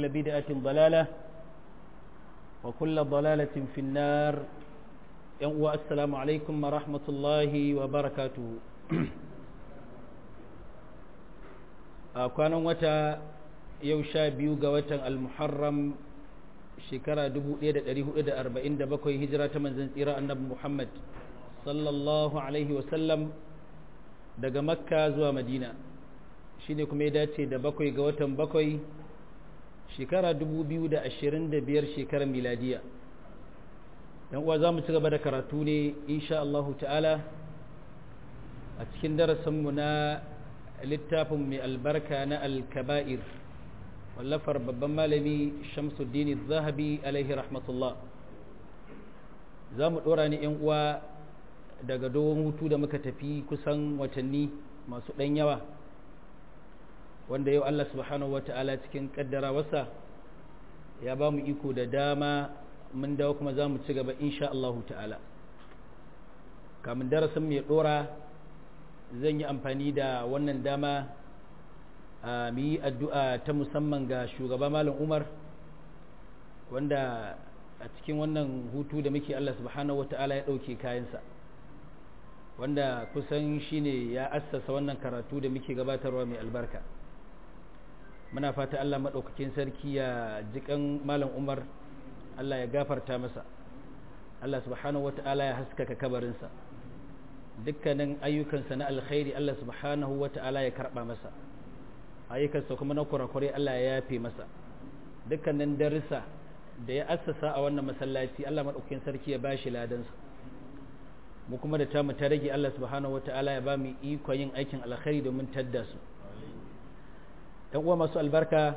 وكل بدعة ضلالة وكل ضلالة في النار السلام عليكم ورحمة الله وبركاته kwanan wata yau sha biyu ga watan al-muharram shekara 1447 hijira ta manzan tsira annabi muhammad sallallahu alaihi wasallam daga makka zuwa madina shine kuma ya dace da bakwai ga watan bakwai shekara 2025 shekarar miladiya yan uwa za mu ci gaba da karatu ne insha Allah ta'ala a cikin darasinmu na littafin mai albarka na alkaba'ir wallafar babban malami shamsuddin zahabi alaihi rahmatullah za mu ɗora ni yan uwa daga dogon hutu da muka tafi kusan watanni masu ɗan yawa wanda yau Allah subhanahu wa ta'ala cikin kaddara wasa ya ba mu iko da dama mun dawo kuma za mu ci gaba insha Allah ta'ala kamun darasin mai dora zan yi amfani da wannan dama a mu yi addu'a ta musamman ga shugaba malam umar wanda a cikin wannan hutu da muke Allah subhanahu wa ta'ala ya ɗauke kayansa wanda kusan shine ya assasa wannan karatu da muke gabatarwa mai albarka muna fata Allah maɗaukakin sarki ya jikan malam umar Allah ya gafarta masa Allah subhanahu wata'ala ya haskaka kabarinsa dukkanin ayyukansa na alkhairi Allah subhanahu wata'ala ya karɓa masa ayyukansa kuma na kurakurai Allah ya yafe masa dukkanin darussa da ya assasa a wannan masallaci Allah maɗaukakin sarki ya bashi ladansa mu kuma da tamu ta rage Allah subhanahu wata'ala ya ba mu ikon yin aikin alkhairi domin tadda su ‘yan uwa masu albarka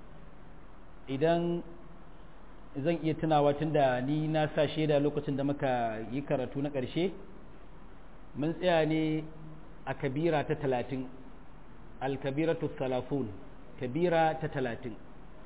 idan zan iya tunawa tun da ni na sa shaida lokacin da muka yi karatu na ƙarshe mun tsaya ne a kabira ta talatin alkabiratu salafun kabira ta talatin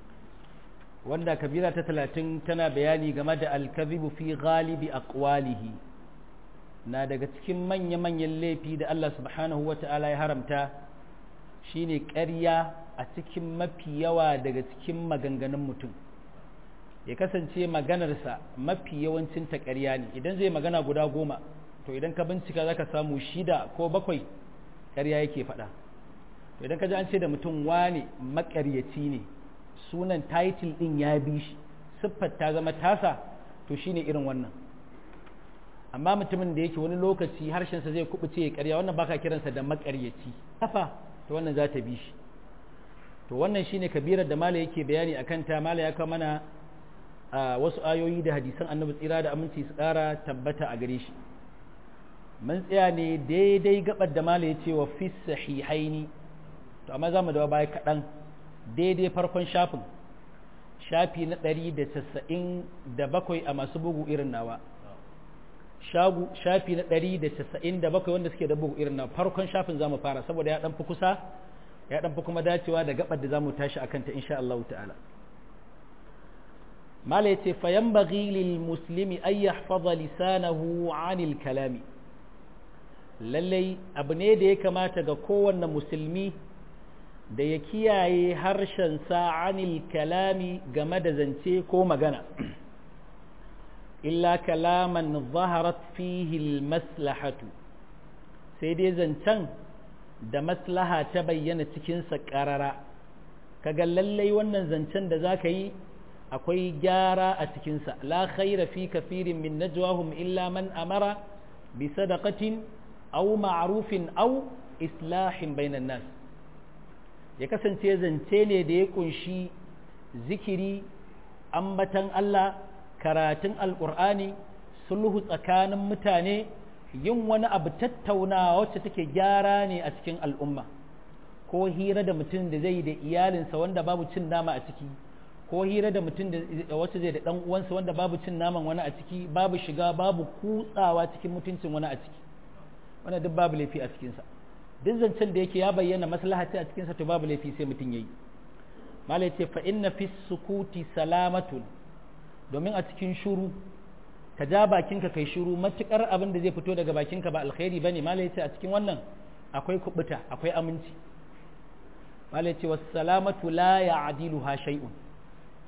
wanda kabira ta talatin tana bayani game da alkazibu fi galibi aqwalihi na daga cikin manya-manyan laifi da Allah subhanahu wa ta'ala ya haramta shine ƙarya a cikin mafi yawa daga cikin maganganun mutum ya kasance maganarsa mafi yawancin ta ƙarya ne idan zai magana guda goma to idan ka bincika za ka samu shida ko bakwai ƙarya yake faɗa to idan ka ji an ce da mutum wane maƙaryaci ne sunan title ɗin ya bi shi siffar ta zama tasa to shine irin wannan amma mutumin da yake wani lokaci harshensa zai kubuce ya ƙarya wannan baka kiransa da maƙaryaci kafa to wannan za ta bi shi to wannan shine kabirar da mala yake bayani akan ta mala ya kawo mana wasu ayoyi da hadisan annabi tsira da aminci su ƙara tabbata a gare shi mun tsaya ne daidai gabar da mala ya ce wa fi sahihaini to amma za mu dawo baya kaɗan daidai farkon shafin shafi na ɗari da casa'in da bakwai a masu bugu irin nawa shafi na ɗari da casa'in da bakwai wanda suke da bugu irin nawa farkon shafin za mu fara saboda ya ɗan fi kusa ya dan fi kuma dacewa da gabar da za mu tashi a kanta insha Allah ta'ala mala yace fa yanbaghi lil muslimi ay yahfaza lisanahu anil kalami lallai abu ne da ya kamata ga kowanne musulmi da ya kiyaye harshen sa anil kalami game da zance ko magana illa kalaman zaharat fihi al maslahatu sai dai zancen da maslaha ta bayyana cikinsa ƙarara kaga lallai wannan zancen da za ka yi akwai gyara a cikinsa la khaira fi kafirin min najwahum illa man amara bi sadaqatin aw ma'rufin aw islahin bainan nas ya kasance zance ne da ya kunshi zikiri ambatan Allah karatun alqur'ani sulhu tsakanin mutane yin wani abu tattaunawa wacce take gyara ne a cikin al'umma ko hira da mutum da zai da iyalinsa wanda babu cin nama a ciki ko hira da mutum da wacce zai da dan uwansa wanda babu cin naman wani a ciki babu shiga babu kutsawa cikin mutuncin wani a ciki wanda duk babu laifi a cikinsa duk zancen da yake ya bayyana maslaha a cikinsa to babu laifi sai mutum yayi malai ce fa inna fi sukuti salamatun domin a cikin shuru ka ja bakinka kai shuru matukar abin da zai fito daga bakinka ba alkhairi bane malai ce a cikin wannan akwai kubuta akwai aminci malai ce wassalamatu la ya'diluha shay'un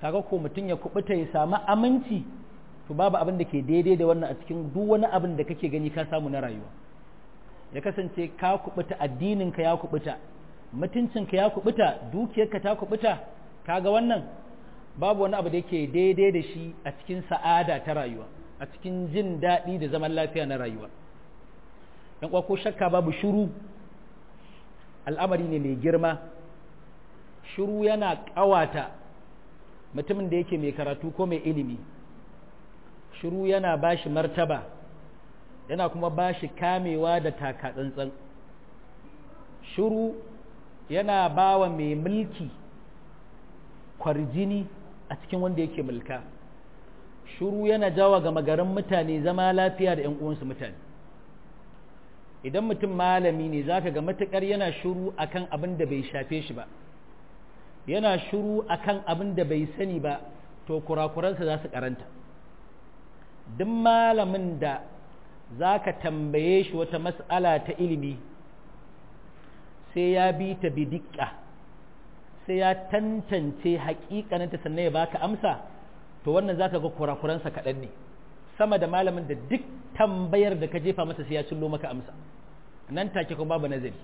kaga ko mutum ya kubuta ya samu aminci to babu abin da ke daidai da wannan a cikin duk wani abin da kake gani ka samu na rayuwa ya kasance ka kubuta addininka ya kubuta mutuncinka ya kubuta dukiyarka ta kubuta kaga wannan babu wani abu da yake daidai da shi a cikin sa'ada ta rayuwa a cikin jin daɗi da zaman lafiya na rayuwa dan uwa ko shakka babu shiru al'amari ne mai girma shiru yana ƙawata mutumin da yake mai karatu ko mai ilimi shiru yana bashi martaba yana kuma bashi kamewa da taka tsantsan shiru yana bawa mai mulki kwarjini a cikin wanda yake mulka shiru yana jawa ga magarin mutane zama lafiya da 'yan uwansu mutane idan mutum malami ne zaka ga matukar yana shiru akan abin da bai shafe shi ba yana shiru akan abin da bai sani ba to kurakuransa za su karanta duk malamin da za ka tambaye shi wata mas'ala ta ilimi sai ya bi ta bidikka sai ya tantance hakikaninta sannan ya baka amsa to wannan za ka ga kurakuransa kaɗan ne sama da malamin da duk tambayar da ka jefa masa sai ya cillo maka amsa nan take kuma babu nazari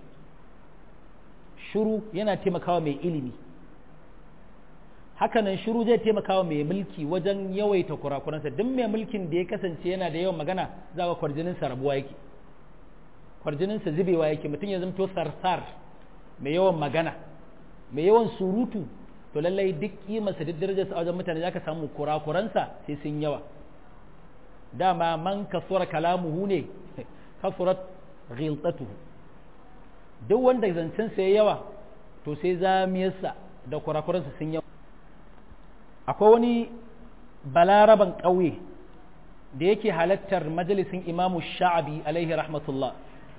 shuru yana taimakawa mai ilimi hakanan shiru zai taimakawa mai mulki wajen yawaita kurakuransa duk mai mulkin da ya kasance yana da yawan magana za ga kwarjininsa rabuwa yake kwarjininsa zubewa yake mutum ya zamto sarsar mai yawan magana mai yawan surutu to lallai duk kimarsa duk darajarsa a wajen mutane za ka samu kurakuransa sai sun yawa dama man kasura kalamuhu ne kasurat ghiltatuhu duk wanda zancensa ya yawa to sai zamiyarsa da kurakuransa sun yawa akwai wani balaraban ƙauye da yake halattar majalisin imamu sha'abi alaihi rahmatullah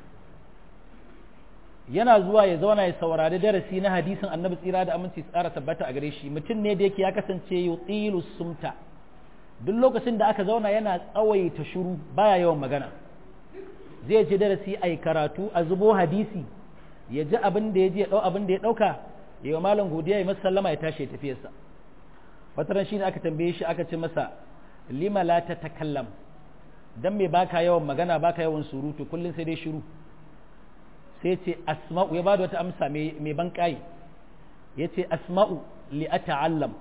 yana zuwa ya zauna ya saurari darasi na hadisin annabi tsira da aminci tsara tabbata a gare shi mutum ne da yake ya kasance yutilu sumta duk lokacin da aka zauna yana tsawaita shiru baya yawan magana zai ji darasi a karatu a zubo hadisi ya ji abin da ya ji ya ɗau abin da ya ɗauka ya yi malam godiya ya masa sallama ya tashi ya tafiyarsa wataran shi ne aka tambaye shi aka ce masa lima la ta takallam dan me baka yawan magana baka yawan surutu kullun sai dai shiru sai ce asma'u ya bada wata amsa mai ban kai yace asma'u li ata'allam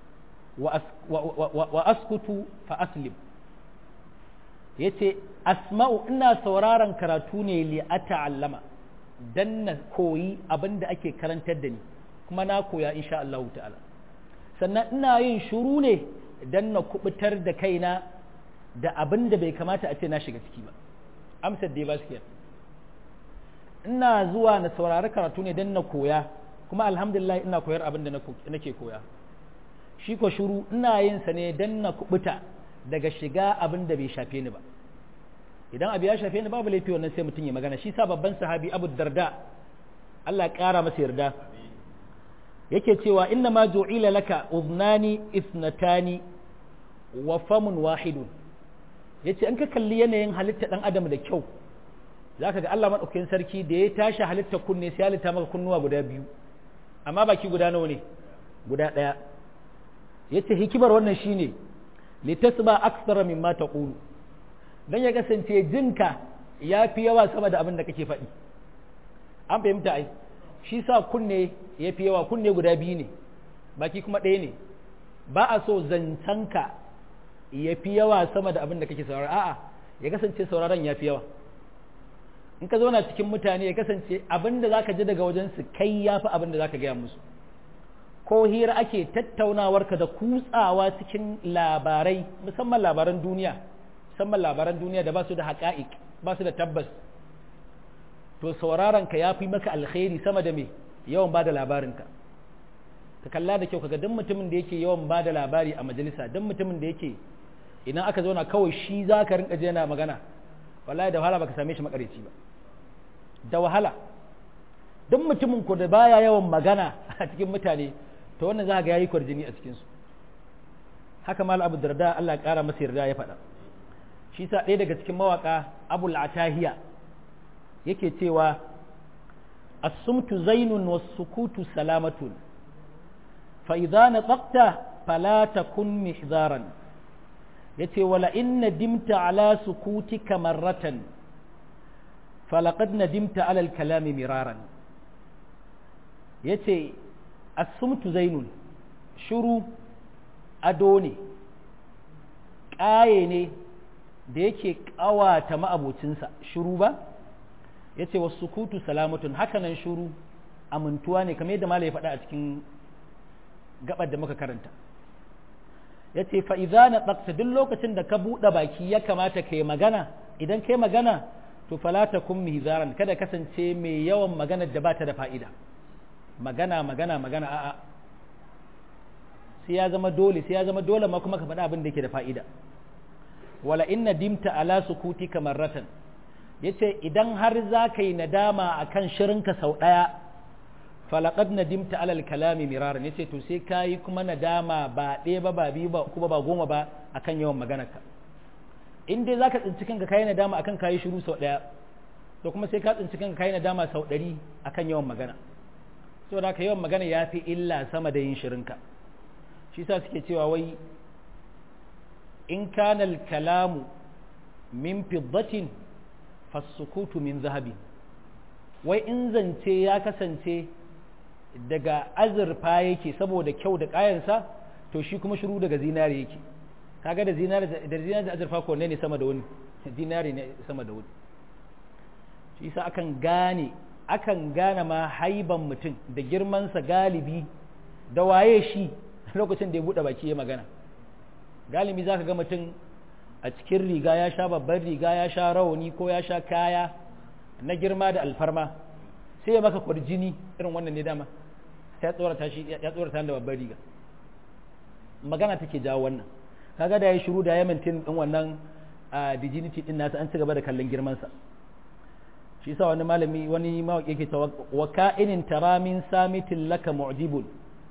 wa askutu fa aslim yace asma'u ina sauraron karatu ne li ata'allama dan na koyi abinda ake karantar da ni kuma na koya insha Allah ta'ala sannan ina yin shuru ne dan na kubutar da kaina da abin da bai kamata a ce na shiga ciki ba amsar dai ba su ina zuwa na saurari karatu ne dan na koya kuma alhamdulillah ina koyar abin da nake koya shi ko shuru ina yin sa ne dan na kubuta daga shiga abin da bai shafe ni ba idan abu ya shafe ni babu laifi wannan sai mutum ya magana shi sa babban sahabi abu darda Allah ya kara masa yarda yake cewa inna ma ju'ila laka uznani isnatani wa famun wahidun yace an ka kalli yanayin halitta dan adam da kyau zaka ga Allah madaukakin sarki da ya tashi halitta kunne sai halitta maka kunnuwa guda biyu amma baki guda nawa ne guda daya yace hikimar wannan shine litasba aksara mimma taqulu dan ya kasance jinka yafi yawa sama da abin da kake faɗi an fahimta ai shi sa kunne ya fi yawa kunne guda biyu ne baki kuma ɗaya ne ba a so zancenka ya fi yawa sama da abin da kake saurara a'a ya kasance sauraron ya fi yawa in ka zauna cikin mutane ya kasance abin da za ka ji daga wajensu kai ya fi abin da za ka gaya musu ko hira ake tattaunawarka da kutsawa cikin labarai musamman labaran duniya musamman labaran duniya da ba su da haƙa'iq ba su da tabbas to sauraron ka ya fi maka alkhairi sama da me yawan ba da labarinka ka kalla da kyau kaga duk mutumin da yake yawan ba da labari a majalisa duk mutumin da yake idan aka zauna kawai shi za ka rinka yana magana wallahi da wahala baka same shi makareci ba da wahala duk mutumin ko da baya yawan magana a cikin mutane to wannan za ga yayi kwarjini a cikin su haka mal abu darda Allah ya kara masa yarda ya faɗa shi sa ɗaya daga cikin mawaka abul atahiya yake cewa as-sumtu zainun was-sukutu salamatun fa idza nataqta fala takun mihzaran yace wala in nadimta ala sukutika marratan falaqad nadimta ala al-kalami miraran yace as-sumtu zainun shuru ado ne ƙaye ne da yake ƙawata ma'abocinsa shuru ba ya ce wasu kutu salamatun hakanan shuru amintuwa ne kamar yadda mala ya faɗa a cikin gabar da muka karanta ya ce fa'iza na ɗaksa duk lokacin da ka buɗe baki ya kamata ka yi magana idan ka yi magana to falata kun mizaran kada kasance mai yawan magana da ba ta da fa'ida magana magana magana a'a sai ya zama dole sai ya zama dole ma kuma ka faɗa abin da yake da fa'ida wala inna dimta ala sukuti kamar ratan yace idan har za ka yi nadama akan shirinka sau ɗaya falaqad nadimta alal kalami miraran yace to sai kayi kuma nadama ba ɗaya ba ba biyu ba kuma ba goma ba akan yawan maganarka in dai zaka tsinci kanka kayi nadama akan kayi shiru sau ɗaya to kuma sai ka tsinci kanka kayi nadama sau ɗari akan yawan magana saboda haka yawan magana ya fi illa sama da yin shirinka shi sa suke cewa wai in kana kalamu min fiddatin fasukutu min zahabi wai in zance ya kasance daga azurfa yake saboda kyau da kayansa to shi kuma shiru daga zinari yake kaga da zinari da zinari da azurfa ko ne sama da wani zinari ne sama da wani shi sa akan gane akan gane ma haiban mutum da girmansa galibi da waye shi lokacin da ya buɗe baki ya magana galibi za ka ga mutum a cikin riga ya sha babban riga ya sha rawani ko ya sha kaya na girma da alfarma sai ya maka kwarjini irin wannan ne dama ya tsorata shi ya tsorata da babban riga magana take jawo wannan kaga da ya shiru da ya maintain din wannan dignity din nasa an ci gaba da kallon girmansa shi sa wani malami wani mawaki yake cewa wa ka'inin taramin samitin laka mu'jibun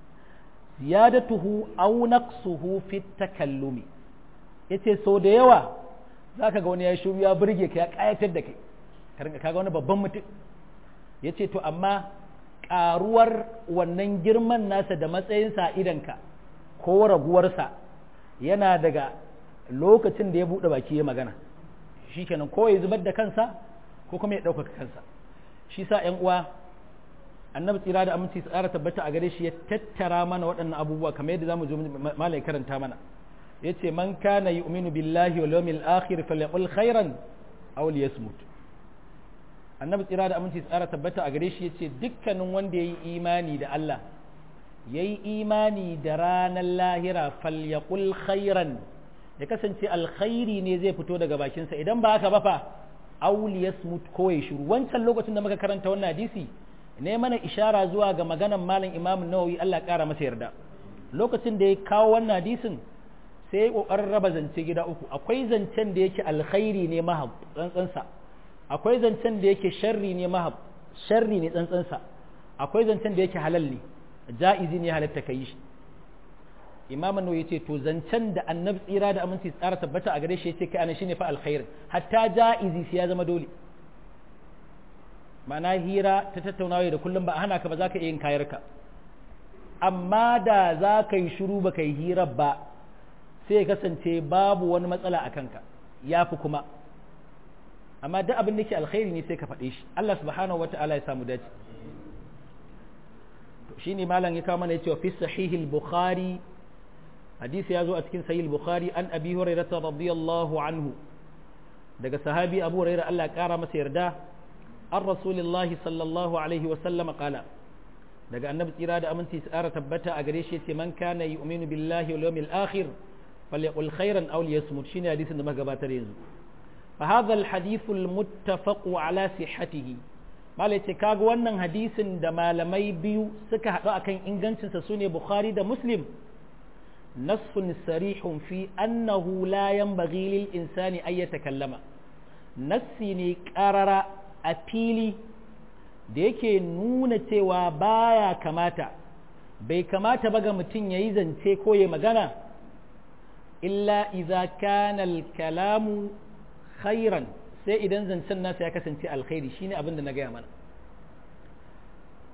ziyadatuhu aw naqsuhu fi takallumi yace so da yawa zaka ga wani ya shiru ya burge ka ya kayatar da kai karinka kaga wani babban mutum yace to amma karuwar wannan girman nasa da matsayinsa a idanka ko raguwarsa yana daga lokacin da ya buɗe baki ya magana shikenan ko ya zubar da kansa ko kuma ya ɗaukaka kansa shi sa ‘yan uwa annabi tsira da aminci su tsara tabbata a gare shi ya tattara mana waɗannan abubuwa kamar yadda zamu zo malai karanta mana ya ce man kana yu'minu billahi wal yawmil akhir falyaqul khairan aw liyasmut annabi tsira da aminci su tsara tabbata a gare shi ya ce dukkanin wanda yayi imani da Allah yayi imani da ranar lahira falyaqul khairan ya kasance alkhairi ne zai fito daga bakinsa idan ba haka ba fa auli yasmut ko ya shiru wancan lokacin da muka karanta wannan hadisi ne mana ishara zuwa ga maganan malam imam nawawi Allah kara masa yarda lokacin da ya kawo wannan hadisin sai ya kokarin raba zance gida uku akwai zancen da yake alkhairi ne mahab tsantsansa akwai zancen da yake sharri ne mahab sharri ne tsantsansa akwai zancen da yake halal ne ja'izi ne halatta kai shi imam nawawi yace to zancen da annabi tsira da aminci tsara tabbata a gare shi yace kai ana shine fa alkhair hatta ja'izi sai ya zama dole ma'ana hira ta tattaunawa da kullum ba a hana ka ba za ka iya yin kayarka amma da za ka yi shiru ba ka yi hira ba sai ya kasance babu wani matsala a kanka ya fi kuma amma duk abin da ke alkhairi ne sai ka faɗe shi Allah subhanahu wata'ala ya samu dace shi ne malam ya kawo mana ya ce wa fi sahihil bukhari hadisi ya zo a cikin sahih bukhari an abi hurairah radiyallahu anhu daga sahabi abu hurairah Allah ya kara masa yarda an rasulillahi sallallahu alaihi wa sallama qala daga annabi tsira da aminci tsara tabbata a gare shi yace man kana yu'minu billahi wal yawmil akhir falyaqul khairan aw liyasmut shine hadisin da muka gabatar yanzu fa hadha al hadith al muttafaq ala sihhatihi malai ce kaga wannan hadisin da malamai biyu suka haɗu akan ingancinsa sune bukhari da muslim نص صريح في أنه لا ينبغي للإنسان أن يتكلم نصي قرر أفيلي da yake nuna cewa baya kamata bai kamata ba ga mutum ya yi zance ko ya magana illa iza kana kalamu khairan sai idan zancen nasa ya kasance alkhairi shine abin da na gaya mana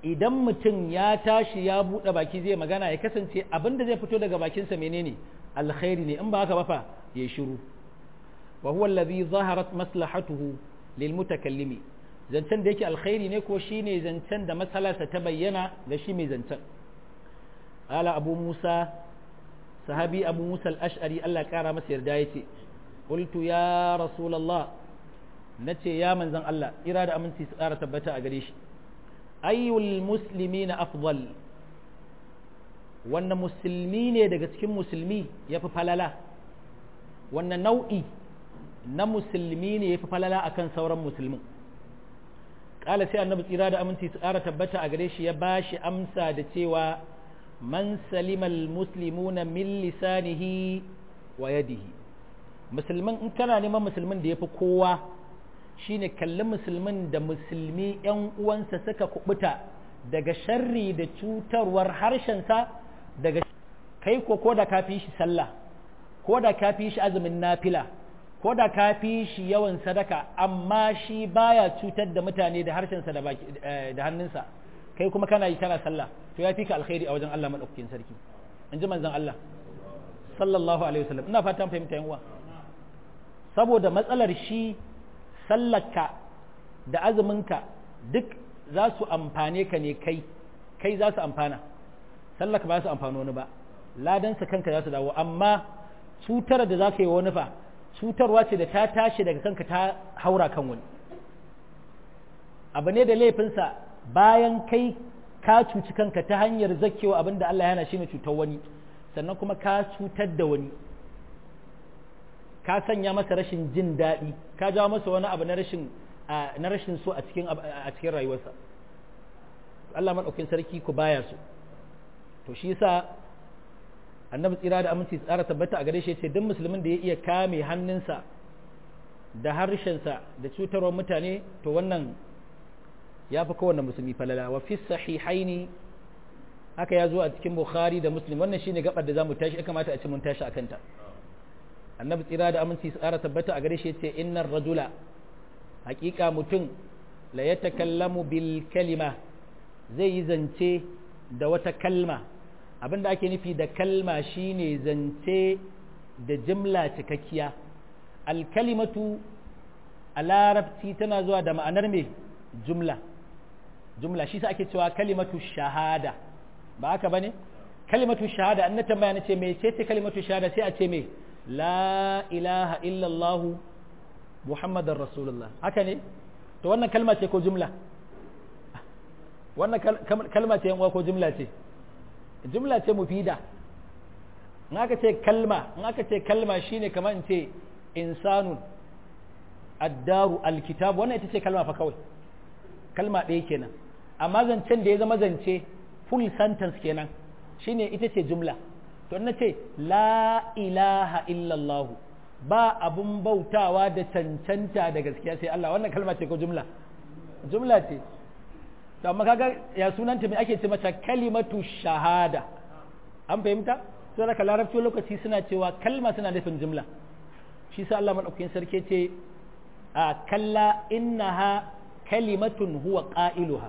idan mutum ya tashi ya buɗe baki zai magana ya kasance abin da zai fito daga bakinsa menene alkhairi ne in ba haka ba fa ya shiru wa huwa allazi zaharat maslahatuhu lil mutakallimi zancen da yake alkhairi ne ko shine zancen da matsalarsa ta bayyana ga shi mai zancen ala abu musa sahabi abu musa al-ash'ari Allah kara masa yarda yace qultu ya rasulullah nace ya manzon Allah ira da aminci su kara tabbata a gare shi ayyul muslimina afdal wannan musulmi ne daga cikin musulmi yafi falala wannan nau'i na musulmi ne yafi falala akan sauran musulmin kala sai annabi tsira da aminci su ƙara tabbata a gare shi ya ba shi amsa da cewa man salimal muslimuna min lisanihi wa yadihi musulmin in kana neman musulmin da ya fi kowa shine kalli musulmin da musulmi yan uwansa suka kubuta daga sharri da cutarwar harshensa daga kai ko ko da ka fi shi sallah ko da ka fi shi azumin nafila ko da ka fi shi yawan sadaka amma shi baya cutar da mutane da harshensa da baki da hannunsa kai kuma kana yi kana sallah to ya fi ka alkhairi a wajen Allah madaukakin sarki in ji manzon Allah sallallahu alaihi wasallam ina fatan fahimta yan uwa saboda matsalar shi sallarka da azuminka duk za su amfane ka ne kai kai za su amfana sallarka ba su amfano wani ba ladansa kanka za su dawo amma cutar da za ka yi wani fa cutarwa ce da ta tashi daga kanka ta haura kan wani abu ne da laifinsa bayan kai ka cuci kanka ta hanyar zakewa abin da Allah yana shi ne cutar wani sannan kuma ka cutar da wani ka sanya masa rashin jin daɗi ka jawo masa wani abu na rashin na rashin so a cikin a cikin rayuwarsa Allah madaukakin sarki ku baya su to shi yasa annabi tsira da aminci tsara tabbata a gare shi ce duk musulmin da ya iya kame hannunsa da harshensa da cutarwar mutane to wannan ya fi kowanne musulmi falala wa fi sahihaini haka ya zo a cikin bukhari da muslim wannan shine gabar da zamu tashi ya kamata a ce mun tashi akan ta annabi tsira da aminci tsara tabbata a gare shi yace innar rajula haqiqa mutum la yatakallamu bil kalima zai yi zance da wata kalma abinda ake nufi da kalma shine zance da jimla cikakkiya alkalimatu a larabci tana zuwa da ma'anar mai jumla jumla shi sa ake cewa kalimatu shahada ba haka bane kalimatu shahada an na tambaya na ce mai ce ce kalimatu shahada sai a ce mai la ilaha illallah muhammadar rasulullah haka ne to wannan kalma ce ko jumla wannan kalma ce yan uwa ko jumla ce jumla ce mufida in aka ce kalma in aka ce kalma shine kamar in ce insanun addaru alkitab wannan ita ce kalma fa kawai kalma ɗaya kenan amma zancen da ya zama zance full sentence kenan shine ita ce jumla to na ce la ilaha illallah ba abun bautawa da cancanta da gaskiya sai Allah wannan kalma ce ko jumla jumla ce to amma kaga ya sunanta me ake ce mata kalimatu shahada an fahimta sai da larabci lokaci suna cewa kalma suna nufin jumla shi sa Allah madaukakin sarki ce a kalla innaha kalimatun huwa qailuha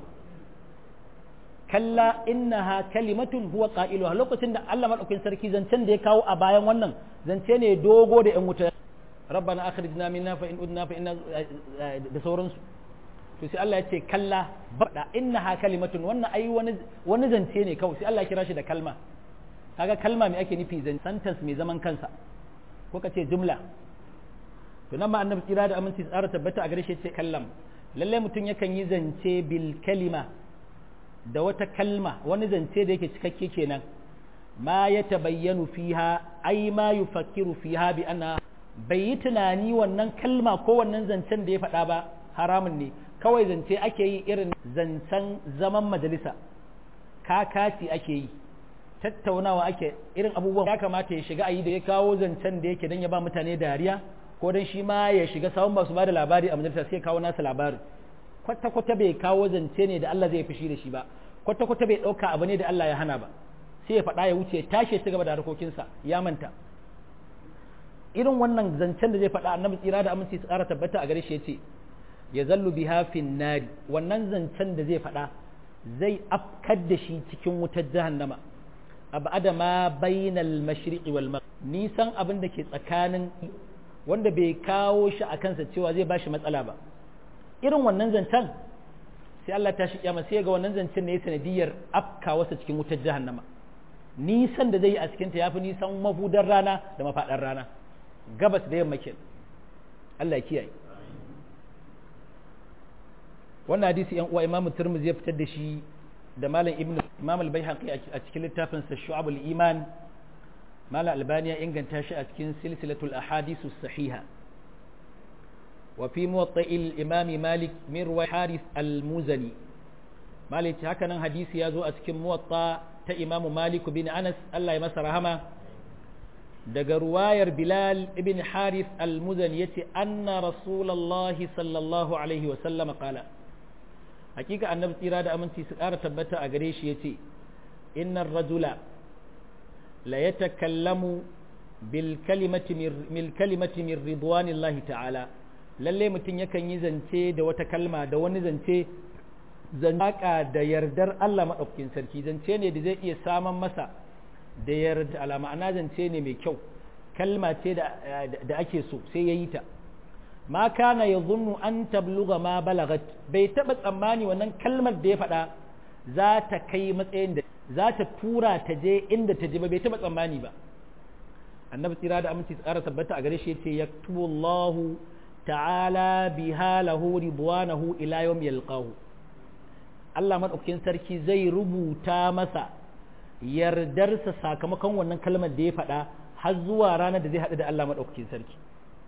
kalla innaha kalimatun huwa qailuha lokacin da Allah madaukakin sarki zancen da ya kawo a bayan wannan zance ne dogo da yan wuta rabbana akhrijna minna fa in udna fa inna da sauransu to sai Allah ya ce kalla bada innaha kalimatun wannan ai wani wani zance ne kawai sai Allah ya kira shi da kalma kaga kalma me ake nufi zan sentence mai zaman kansa ko ka ce jumla to nan ma annabi tsira da aminci tsara tabbata a gare shi ce kallam lalle mutum yakan yi zance bil kalima da wata kalma wani zance da yake cikakke kenan ma ya tabayyanu fiha ai ma yufakkiru fiha bi anna bai yi tunani wannan kalma ko wannan zancen da ya faɗa ba haramun ne kawai zance ake yi irin zancen zaman majalisa kakaci ake yi tattaunawa ake irin abubuwan ya kamata ya shiga a yi da ya kawo zancen da yake don ya ba mutane dariya ko don shi ma ya shiga sawun masu ba da labari a majalisa sai kawo nasa labarin kwata-kwata bai kawo zance ne da Allah zai fushi da shi ba kwata-kwata bai ɗauka abu ne da Allah ya hana ba sai ya faɗa ya wuce tashi ci gaba da harkokinsa ya manta irin wannan zancen da zai faɗa annabi tsira da aminci su ƙara tabbata a gare shi ya ce ya zallu biha fin nari wannan zancen da zai faɗa zai afkar da shi cikin wutar jahannama abada ma bainal mashriqi wal maghrib nisan abin da ke tsakanin wanda bai kawo shi a kansa cewa zai bashi matsala ba irin wannan zancen sai Allah ta shi kiyama sai ga wannan zancen ne sanadiyar afka wasa cikin wutar jahannama nisan da zai yi a cikin ta yafi nisan mafudar rana da mafadar rana gabas da yamma kenan Allah ya kiyaye wannan hadisi yan uwa Imam Tirmidhi ya fitar da shi da Malam Ibn Imam Al-Baihaqi a cikin littafin sa Shu'abul Iman Malam Albani ya inganta shi a cikin silsilatul ahadisu sahiha wa fi muwatta'il Imam Malik min ruwai Harith Al-Muzani Malik haka nan hadisi ya zo a cikin muwatta ta Imam Malik bin Anas Allah ya masa rahama daga ruwayar Bilal ibn Harith Al-Muzani yace anna Rasulullahi sallallahu alaihi wa sallam qala hakika annabi tsira da aminci su ƙara tabbata a gare shi yace innar rajula la yatakallamu bil kalimati min kalimati min ridwanillahi ta'ala lalle mutum yakan yi zance da wata kalma da wani zance zaka da yardar Allah madaukakin sarki zance ne da zai iya saman masa da yarda ala ma'ana zance ne mai kyau kalma ce da ake so sai yayi ta ma kana ya zunnu an tabluga ma balagat bai taɓa tsammani wannan kalmar da ya faɗa za ta kai matsayin da za ta tura ta je inda ta je ba bai taɓa tsammani ba annabi tsira da aminci tsara tabbata a gare shi yace yaktubu Allahu ta'ala biha lahu ridwanahu ila yawm yalqahu Allah madaukakin sarki zai rubuta masa yardarsa sakamakon wannan kalmar da ya faɗa har zuwa ranar da zai haɗu da Allah madaukakin sarki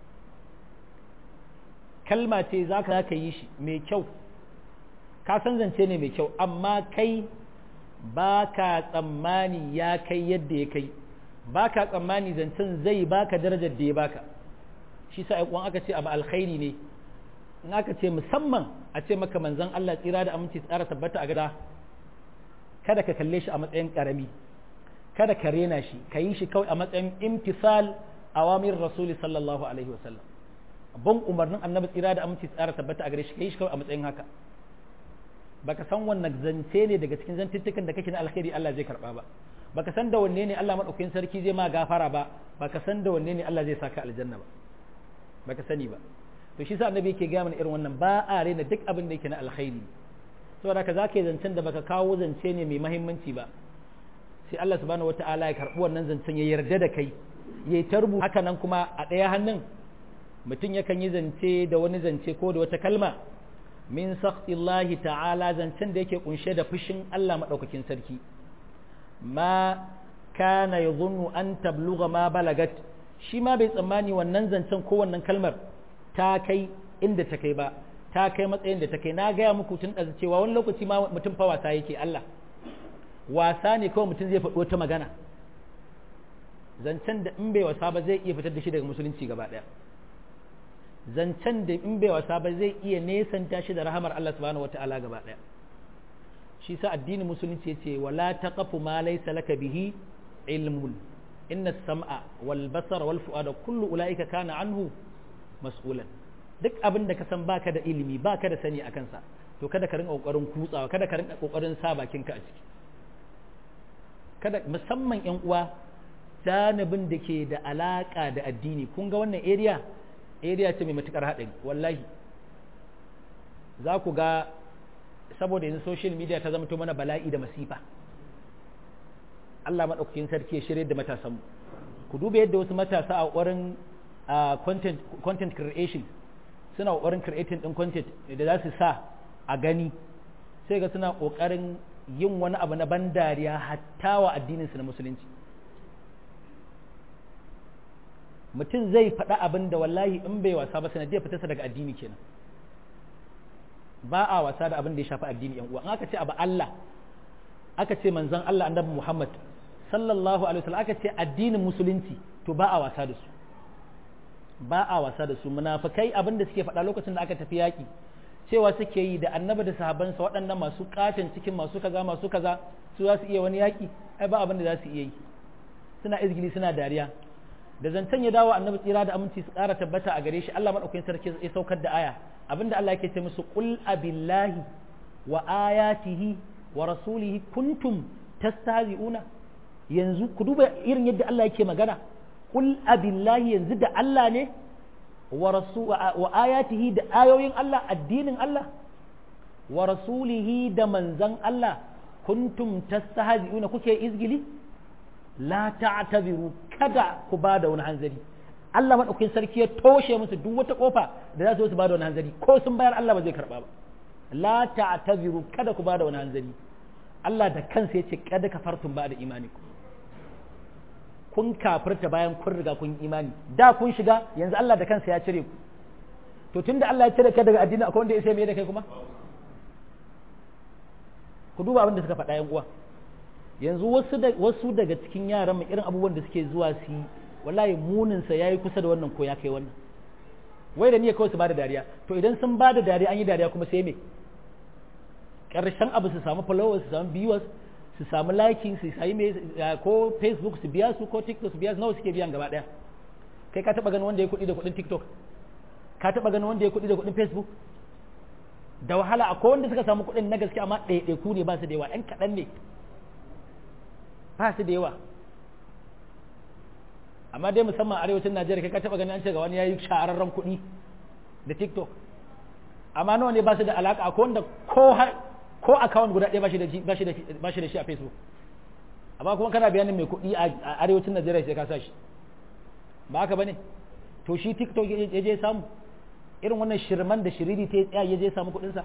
kalma ce za ka yi shi mai kyau ka san zance ne mai kyau amma kai ba ka tsammani ya kai yadda ya kai ba ka tsammani zancen zai baka darajar da ya baka shi sa uwan aka ce abu alkhairi ne in aka ce musamman a ce maka manzan Allah tsira da aminci tsara tabbata a gada kada ka kalle shi a matsayin karami kada ka rena shi ka yi shi kawai a matsayin imtisal awamir rasuli sallallahu alaihi wasallam ban umarnin annabi tsira da aminci tsara tabbata a gare shi kai shi kawai a matsayin haka baka san wannan zance ne daga cikin zantuttukan da kake na alkhairi Allah zai karba ba baka san da wanne ne Allah madaukakin sarki zai ma gafara ba baka san da wanne ne Allah zai saka aljanna ba baka sani ba to shi sa annabi yake ga mana irin wannan ba a rena duk abin da yake na alkhairi saboda ka zaka yi zancen da baka kawo zance ne mai muhimmanci ba sai Allah subhanahu wataala ya karbi wannan zancen ya yarda da kai yayi tarbu haka nan kuma a ɗaya hannun mutum yakan yi zance da wani zance ko da wata kalma min sakhtillahi ta'ala zancen da yake kunshe da fushin Allah madaukakin sarki ma kana yadhunnu an tablugha ma balagat shi ma bai tsammani wannan zancen ko wannan kalmar ta kai inda ta kai ba ta kai matsayin da ta kai na gaya muku tun da cewa wani lokaci ma mutum fa wasa yake Allah wasa ne kawai mutum zai faɗi wata magana zancen da in bai wasa ba zai iya fitar da shi daga musulunci gaba ɗaya zancen da in bai wasa ba zai iya nesanta shi da rahamar Allah subhanahu wata'ala gaba ɗaya shi sa addinin musulunci yace wala taqafu ma laysa laka bihi ilmun inna sam'a wal basara wal fu'ada kullu ulaika kana anhu mas'ulan duk abin da ka san baka da ilimi baka da sani akan sa to kada ka rinka kokarin kutsawa kada ka rinka kokarin sa bakinka a ciki kada musamman yan uwa janibin da ke da alaka da addini kun ga wannan area area ce mai matukar haɗari wallahi za ku ga saboda yanzu social media ta zama to mana bala'i da masifa Allah maɗaukakin sarki ya shirye da matasanmu ku duba yadda wasu matasa a ƙwarin content, content creation suna ƙoƙarin creating ɗin content da za su sa a gani sai ga suna ƙoƙarin yin wani abu na ban dariya hatta wa addininsu na musulunci mutum zai faɗa abin da wallahi in bai wasa ba sanadiyar fitarsa daga addini kenan ba a wasa da abin da ya shafi addini yan uwa aka ce abu Allah aka ce manzon Allah annabi Muhammad sallallahu alaihi wasallam aka ce addinin musulunci to ba a wasa da su ba a wasa da su munafikai abin da suke faɗa lokacin da aka tafi yaƙi cewa suke yi da annabi da sahabbansa waɗannan masu katon cikin masu kaza masu kaza su za su iya wani yaƙi ai ba abin da za su iya yi suna izgili suna dariya da zancen ya dawo annabi tsira da aminci su ƙara tabbata a gare shi Allah madaukakin sarki ya saukar da aya abinda Allah yake ce musu qul abillahi wa ayatihi wa rasulihi kuntum tastahzi'una yanzu ku duba irin yadda Allah yake magana qul abillahi yanzu da Allah ne wa rasul wa ayatihi da ayoyin Allah addinin Allah wa rasulihi da manzan Allah kuntum tastahzi'una kuke izgili la ta'tabiru kada ku bada wani hanzari Allah madaukakin sarki ya toshe musu duk wata kofa da za su su bada wani hanzari ko sun bayar Allah ba zai karba ba la ta'tabiru kada ku bada wani hanzari Allah da kansa ya ce kada kafartum ba da imanikum kun kafirta bayan kun riga kun imani da kun shiga yanzu Allah da kansa ya cire ku to tunda Allah ya cire ka daga addini akwai wanda ya sai me da kai kuma ku duba abin da suka faɗa yan uwa yanzu wasu da wasu daga cikin yaran mu irin abubuwan da suke zuwa su yi wallahi munin sa yayi kusa da wannan ko ya kai wannan wai da niyya kawai su bada dariya to idan sun bada dariya an yi dariya kuma sai me karshen abu su samu followers su samu viewers su samu liking su sami ko facebook su biya su ko tiktok su biya su nawa suke biyan gaba daya kai ka taba ganin wanda ya kuɗi da kuɗin tiktok ka taba ganin wanda ya kuɗi da kuɗin facebook da wahala akwai wanda suka samu kuɗin na gaske amma ɗaiɗaiku ne ba su da yawa ɗan kaɗan ne ba su da yawa amma dai musamman arewacin najeriya kai ka taba ganin an ce ga wani ya yi shahararren kuɗi da tiktok amma nawa ne ba su da alaka akwai wanda ko har ko account guda ɗaya ba shi da shi a facebook amma kuma kana bayanin mai kuɗi a arewacin najeriya sai ka sa shi ba haka ba ne to shi tiktok ya je samu irin wannan shirman da shiriri ta tsaya ya je samu kuɗinsa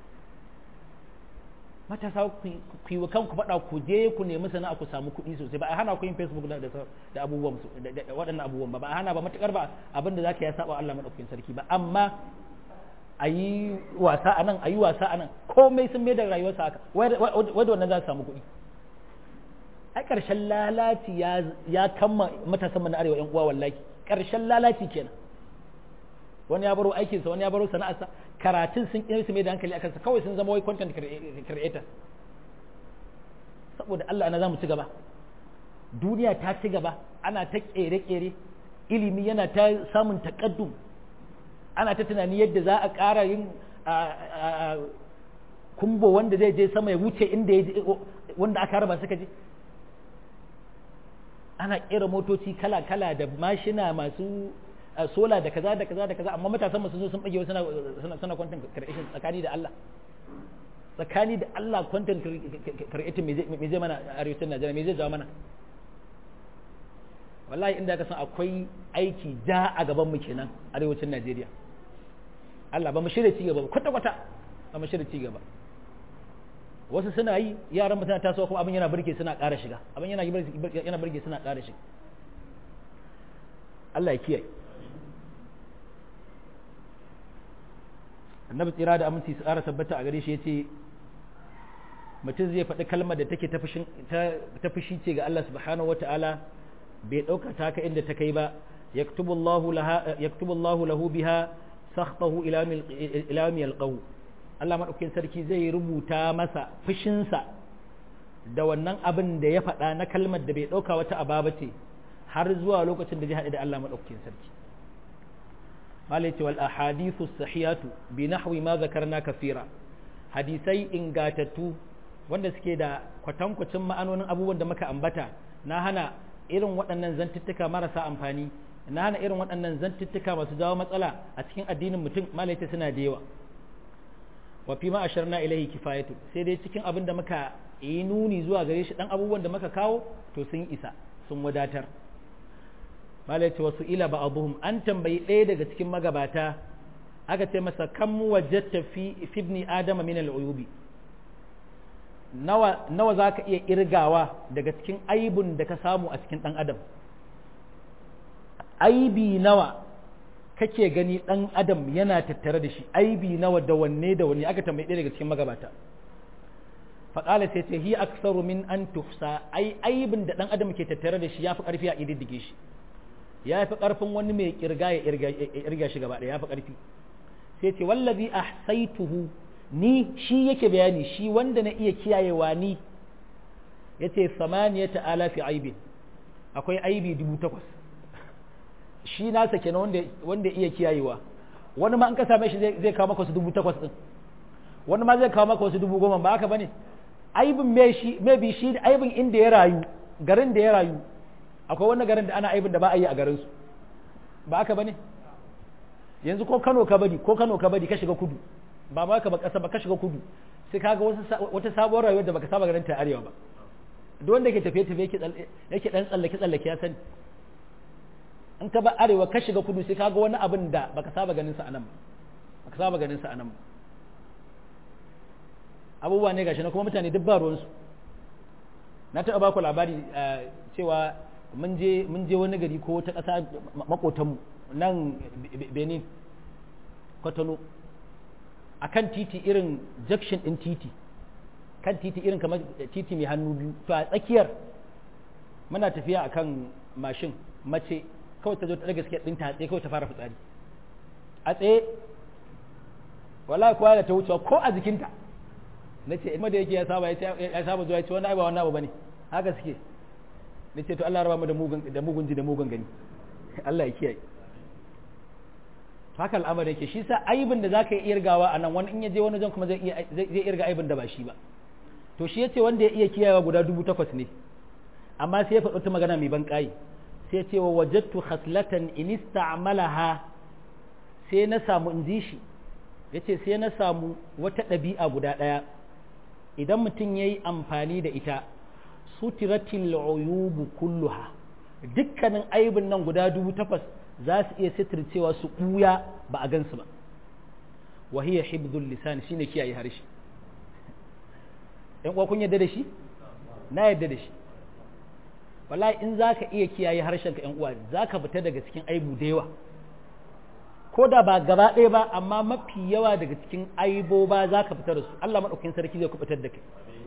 matasa ku yi wa kanku faɗa ku je ku nemi sana'a ku samu kuɗi sosai ba a hana ku yin facebook da abubuwan waɗannan abubuwan ba ba a hana ba matukar ba abin da zaka ya saba Allah madaukakin sarki ba amma a yi wasa a nan a yi wasa a nan komai sun mai da rayuwarsa haka wadda wannan za su samu kuɗi a ƙarshen lalaci ya kama matasan mana arewa yan uwa wallahi ƙarshen lalaci kenan wani ya baro aikinsa wani ya baro sana'arsa karatun sun ƙi su mai da hankali a kansa kawai sun zama wai content creator saboda Allah ana za mu ci gaba duniya ta ci gaba ana ta ƙere-ƙere ilimi yana ta samun taƙaddum ana ta tunani yadda za a ƙara yin kumbo wanda zai je sama ya wuce inda wanda aka raba suka je ana ƙera motoci kala-kala da mashina masu sola da kaza da kaza da kaza amma matasan masu zo sun bage suna suna suna content creation tsakani da Allah tsakani da Allah content creation me zai mana arewacin Najeriya me zai jawo mana wallahi inda ka san akwai aiki ja a gaban mu kenan arewacin Najeriya Allah ba mu shirya ci gaba ba kwata kwata ba mu shirya ci gaba wasu suna yi yaran mutane tasowa kuma abin yana burge suna ƙara shiga abin yana yana burge suna ƙara shiga Allah ya kiyaye annabi tsira da aminci su ƙara tabbata a gare shi yace mutum zai faɗi kalmar da take ta fushi ce ga Allah subhanahu wata'ala bai ɗauka ta ka inda ta kai ba yaktubu Allahu lahu biha sakhtahu ila yawmi yalqahu Allah madaukakin sarki zai rubuta masa fushinsa da wannan abin da ya faɗa na kalmar da bai ɗauka wata ababa ce har zuwa lokacin da zai haɗu da Allah madaukakin sarki malai ce wal ahadithu sahihatu bi nahwi ma zakarna kafira hadisai ingatattu wanda suke da kwatankwacin ma'anonin abubuwan da muka ambata na hana irin waɗannan zantuttuka marasa amfani na hana irin waɗannan zantuttuka masu jawo matsala a cikin addinin mutum malaita suna da yawa wa fi ma asharna ilaihi kifayatu sai dai cikin abin da muka yi nuni zuwa gare shi dan abubuwan da muka kawo to sun isa sun wadatar malaita wasu ila ba'dhum an tambayi ɗaya daga cikin magabata aka ce masa kam wajadta fi ibni adama min al-uyubi nawa nawa zaka iya irgawa daga cikin aibun da ka samu a cikin dan adam aibi nawa kake gani dan adam yana tattare da shi aibi nawa da wanne da wanne aka tambayi ɗaya daga cikin magabata faƙala sai ce hi aksaru min an tuhsa ai aibin da dan adam ke tattare da shi yafi ƙarfi a ididdige shi ya fi ƙarfin wani mai kirga ya irga shi gaba ɗaya ya fi ƙarfi sai ce wallazi ahsaituhu ni shi yake bayani shi wanda na iya kiyayewa ni yace samaniyata alafi aibin akwai aibi dubu takwas shi nasa kenan wanda wanda iya kiyayewa wani ma an ka same shi zai kawo maka wasu dubu takwas din wani ma zai kawo maka wasu dubu goma ba haka bane aibin me shi me bi shi aibin inda ya rayu garin da ya rayu akwai wani garin da ana aibin da ba a yi a garin su ba aka bane yanzu ko Kano ka bari ko Kano ka bari ka shiga kudu ba ma ka ba kasa ba ka shiga kudu sai kaga wata sabuwar rayuwar da baka saba ganin ta arewa ba duk wanda ke tafiye tafiye yake yake dan tsallake tsallake ya sani in ka ba arewa ka shiga kudu sai kaga wani abin da baka saba ganin sa anan baka saba ganin sa anan abubuwa ne gashi na kuma mutane duk ba ruwan su na taɓa ba ku labari cewa mun je mun je wani gari ko ta ƙasa makotanmu nan Benin Kotonou akan titi irin junction din titi kan titi irin kamar titi mai hannu biyu to a tsakiyar muna tafiya akan mashin mace kawai ta zo ta daga gaske din ta tsaye kawai ta fara fitsari a tsaye wallahi kowa da ta wucewa ko a jikinta na ce ima da yake ya saba ya saba zuwa ya ce wani ba wani abu bane haka suke na ce to Allah raba mu da mugun da mugun ji da mugun gani Allah ya kiyaye haka al'amari yake shi sa aibin da zaka yi irgawa a nan wani in ya je wani jan kuma zai iya zai irga aibin da ba shi ba to shi yace wanda ya iya kiyayewa guda dubu takwas ne amma sai ya faɗo ta magana mai ban ƙayi sai ce wa wajattu khaslatan in ista'malaha sai na samu in ji shi yace sai na samu wata ɗabi'a guda ɗaya idan mutum yayi amfani da ita sutiratil uyubu kulluha dukkanin aibin nan guda dubu takwas za su iya sitircewa su ɓuya ba a gansu ba wahiyar hibdul lisan shine kiyaye harshe ‘yan uwa kun yadda da shi na yadda da shi wallahi in za ka iya kiyaye harshenka ‘yan uwa za ka fita daga cikin aibu da yawa ko da ba gaba ɗaya ba amma mafi yawa daga cikin aibo ba za ka fita da su Allah maɗaukin sarki zai kubutar da kai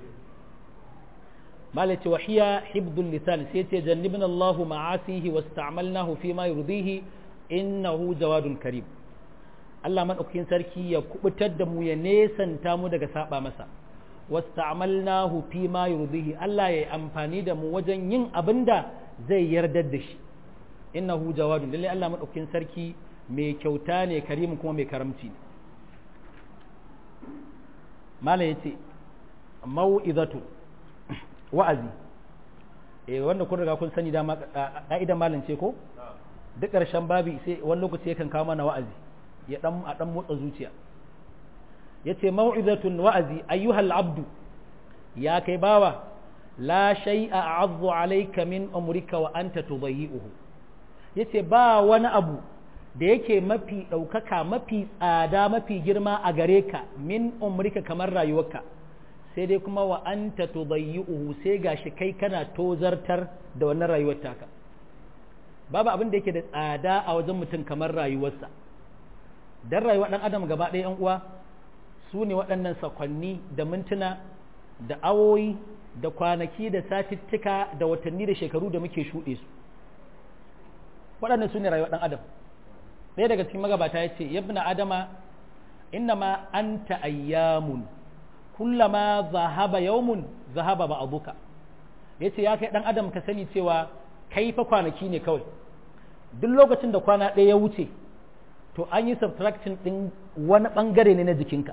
مالك وحيا حفظ اللسان سيتي جنبنا الله معاصيه واستعملناه فيما يرضيه إنه جواد كريم Allah maɗaukakin sarki ya kubutar da mu ya nesanta mu daga saba masa wasta'malnahu fi ma yurdihi Allah ya yi amfani da mu wajen yin abin da zai yardar da shi innahu jawadun lalle Allah maɗaukakin sarki mai kyauta ne karimin kuma mai karamci ne mala yace mau'izatu wa'azi eh wanda kun riga kun sani dama ka'idan malam ce ko duk ƙarshen babi sai wani lokaci yakan kawo mana wa'azi ya dan a dan motsa zuciya yace mau'izatun wa'azi ayyuhal abdu ya kai bawa la shay'a a'azzu alayka min umrika wa anta tudayyi'uhu yace ba wani abu da yake mafi ɗaukaka mafi tsada mafi girma a gare ka min umrika kamar rayuwarka sai dai kuma wa anta tudayyi'uhu sai gashi kai kana tozartar da wannan rayuwar taka babu abin da yake da tsada a wajen mutum kamar rayuwarsa dan rayuwar dan adam gaba ɗaya yan uwa su ne waɗannan sakwanni da mintuna da awoyi da kwanaki da satittika da watanni da shekaru da muke shuɗe su waɗannan su ne rayuwar ɗan adam ɗaya daga cikin magabata ya ce yabna adama innama anta ayyamun kullama zahaba yawmun zahaba ba abuka ya ce ya kai ɗan adam ka sani cewa kai fa kwanaki ne kawai duk lokacin da kwana ɗaya ya wuce to an yi subtraction ɗin wani ɓangare ne na jikinka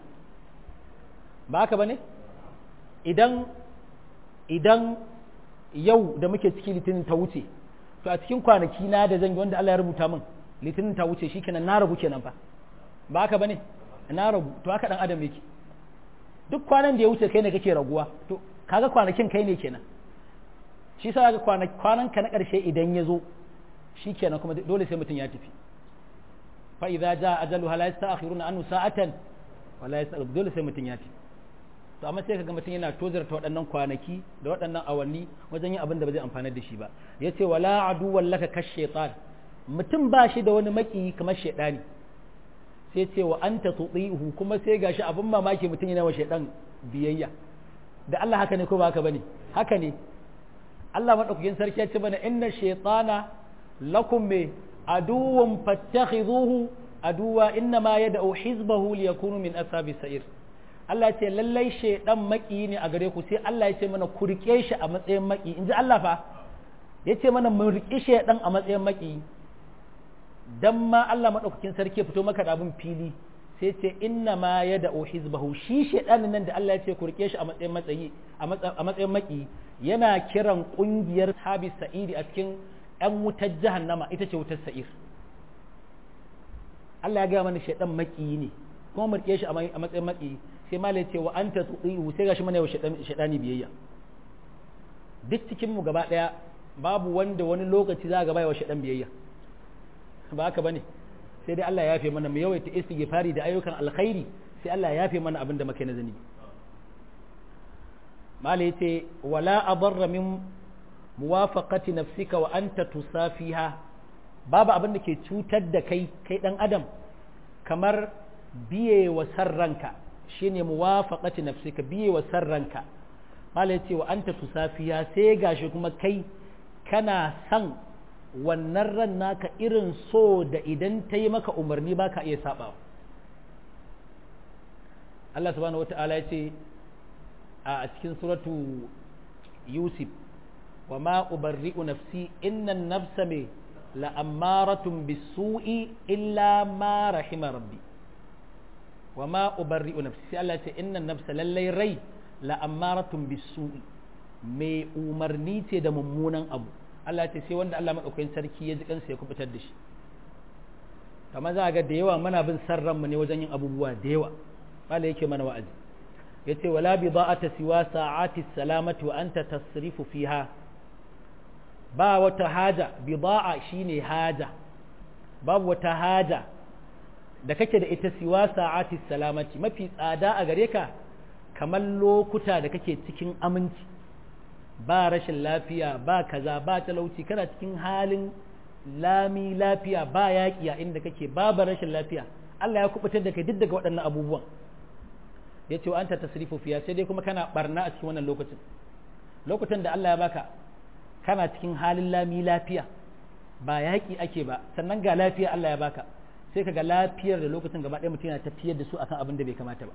ba haka ba ne idan idan yau da muke ciki litinin ta wuce to a cikin kwanaki na da zan yi wanda Allah ya rubuta min litinin ta wuce shi kenan na rabu kenan fa ba haka bane na rabu to haka dan adam yake duk kwanan da ya wuce kai ne kake raguwa to kaga kwanakin kai ne kenan shi sa ga kwanan ka na karshe idan ya zo shi kenan kuma dole sai mutum ya tafi fa idza jaa ajaluha la yasta'khiruna anhu sa'atan wa la yastaqdim dole sai mutum ya tafi to amma sai kaga mutum yana tozarta waɗannan kwanaki da waɗannan awanni wajen yin abin da ba zai amfanar da shi ba yace wala adu wallaka kash shaytan mutum ba shi da wani maki kamar shaydani sai ce wa anta tuti'uhu kuma sai gashi abin mamaki mutum yana wa shaydan biyayya da Allah haka ne ko ba haka bane haka ne Allah madaukakin sarki ya ce mana inna shaytana lakum me aduwwun fattakhidhuhu aduwa inna ma yad'u hizbahu liyakunu min ashabi sa'ir Allah ce lallai shaidan maki ne a gare ku sai Allah ya ce mana ku rike shi a matsayin maki in ji Allah fa ya ce mana mu rike shaidan a matsayin maki dan ma Allah madaukakin sarki fito maka da abin fili sai ce inna ma ya da hizbahu shi shaidanin nan da Allah ya ce ku rike shi a matsayin matsayi a matsayin maki yana kiran kungiyar sabi sa'idi a cikin yan wutar jahannama ita ce wutar sa'ir Allah ya gaya mana shaidan maki ne kuma mu rike shi a matsayin maki sai malai ce wa anta tu'ihu sai gashi mana yau shaidani biyayya duk cikin mu gaba daya babu wanda wani lokaci za ga bai wa shaidan biyayya ba haka bane sai dai Allah ya yafe mana mu yawaita istighfari da ayyukan alkhairi sai Allah ya yafe mana abin da muke na zani malai yace wala adarra min muwafaqati nafsika wa anta tusafiha babu abin da ke cutar da kai kai dan adam kamar biye wa sarranka shine muwafaqati nafsika biye wa sarranka malai yace wa anta tusafiha sai gashi kuma kai kana san wannan ran naka irin so da idan ta yi maka umarni ba ka iya saba Allah subhanahu wata'ala ya ce a cikin suratu yusuf wa ma ubarri'u nafsi innan nafsa me la'ammaratun bisu'i illa ma rahima rabbi wa ma ubarri'u nafsi sai Allah ce innan nafsa lallai rai la'ammaratun bisu'i mai umarni ce da mummunan abu Allah ce sai wanda Allah maɗaukakin sarki ya ji kansa ya kubutar da shi kamar za a ga da yawa muna bin san ranmu ne wajen yin abubuwa da yawa Allah yake mana wa'azi yace wala bi da'ata siwa sa'ati salamati wa anta tasrifu fiha ba wata haja bida'a shine haja babu wata haja da kake da ita siwa sa'ati salamati mafi tsada a gare ka kamar lokuta da kake cikin aminci ba rashin lafiya ba kaza ba talauci kana cikin halin lami lafiya ba yaƙi a inda kake babu rashin lafiya Allah ya kubutar da kai duk daga waɗannan abubuwan ya ce wa anta tasrifu fiya sai dai kuma kana barna a cikin wannan lokacin lokutan da Allah ya baka kana cikin halin lami lafiya ba yaƙi ake ba sannan ga lafiya Allah ya baka sai ka ga lafiyar da lokacin gaba ɗaya mutum yana tafiyar da su akan abin da bai kamata ba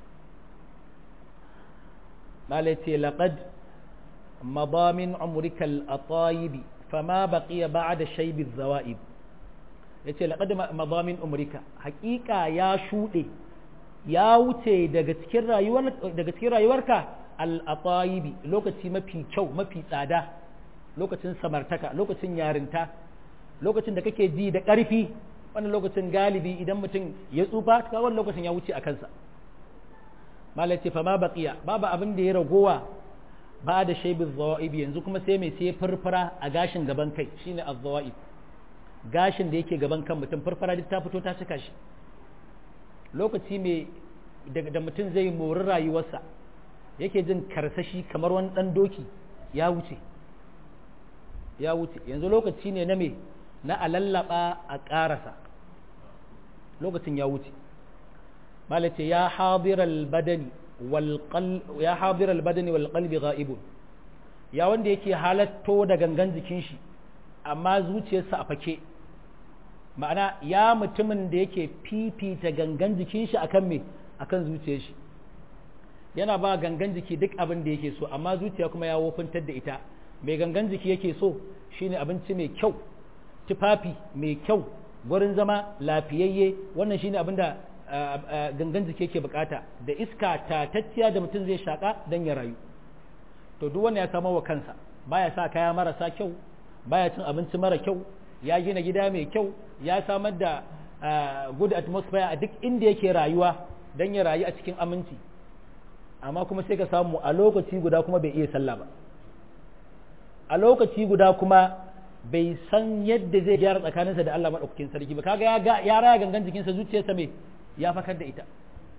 malai ce laqad مضى من عمرك الأطايب فما بقي بعد شيب الزوائب yace laqad madha min umrika haqiqa ya shude ya wuce daga cikin rayuwar daga cikin rayuwarka al atayibi lokaci mafi kyau mafi tsada lokacin samartaka lokacin yarinta lokacin da kake ji da ƙarfi wannan lokacin galibi idan mutum ya tsufa ta wannan lokacin ya wuce a kansa malai ce fa ma baqiya babu abin da ya ragowa ba da shaibin zawa'ib yanzu kuma sai mai sai farfara a gashin gaban kai shine az-zawa'ib gashin da yake gaban kan mutum farfara duk ta fito ta cika shi lokaci mai da mutum zai mori rayuwarsa yake jin karsashi kamar wani dan doki ya wuce ya wuce yanzu lokaci ne na me na alallaba a karasa lokacin ya wuce malace ya hadiral badani ya hadirar badani wal qalbi ghaibun ya wanda yake halatto da gangan jikin shi amma zuciyarsa a fake ma'ana ya mutumin da yake fifita gangan jikin shi akan me akan zuciyar shi yana ba gangan jiki duk abin da yake so amma zuciya kuma ya wofintar da ita mai gangan jiki yake so shine abinci mai kyau tufafi mai kyau gurin zama lafiyayye wannan shine abin da gangan jiki yake bukata da iska tatacciya da mutum zai shaka don ya rayu to duk wanda ya samo wa kansa baya sa kaya marasa kyau baya cin abinci mara kyau ya gina gida mai kyau ya samar da good atmosphere a duk inda yake rayuwa don ya rayu a cikin aminci amma kuma sai ka samu a lokaci guda kuma bai iya sallah ba a lokaci guda kuma bai san yadda zai gyara tsakaninsa da Allah maɗaukakin sarki ba kaga ya raya gangan jikinsa zuciyarsa mai ya fakar da ita